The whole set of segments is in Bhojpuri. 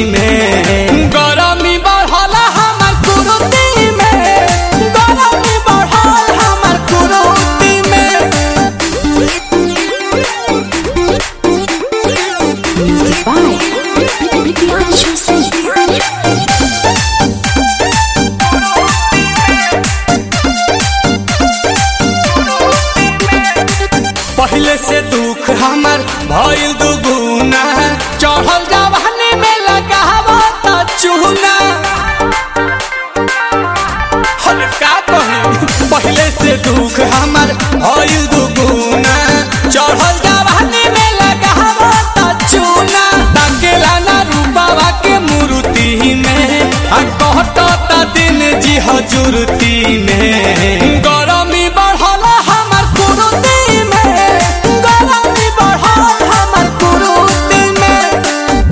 में गरमी बढ़ल हमर कुरुती में गरमी बढ़ल हमर कुरुती में Music by Bibian Singh. पहले से दुख हमर भइल दुगुना चढ़ल जवानी में लगावो त चूना हर का कही पहले से दुख हमर भइल दुगुना चढ़ल जवानी में लगावो त चूना ताकेला ना रूपावा के मूर्ति में आ कहत त दिन जी हजूरती में गरमी बढ़ल हमर कुरुती में गरमी बढ़ल हमर कुरुती में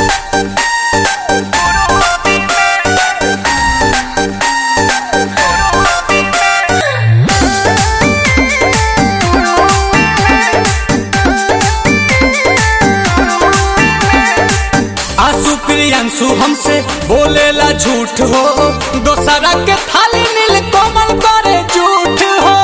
आंसू प्रियांशु हमसे बोलेला झूठ हो दोसरा के थाली नील कोमल करे झूठ हो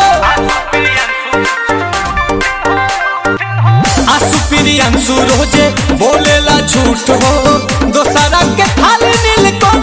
आंसू प्रियांशु रोजे बोलेला झूठ हो दोसरा के थाली नील कोमल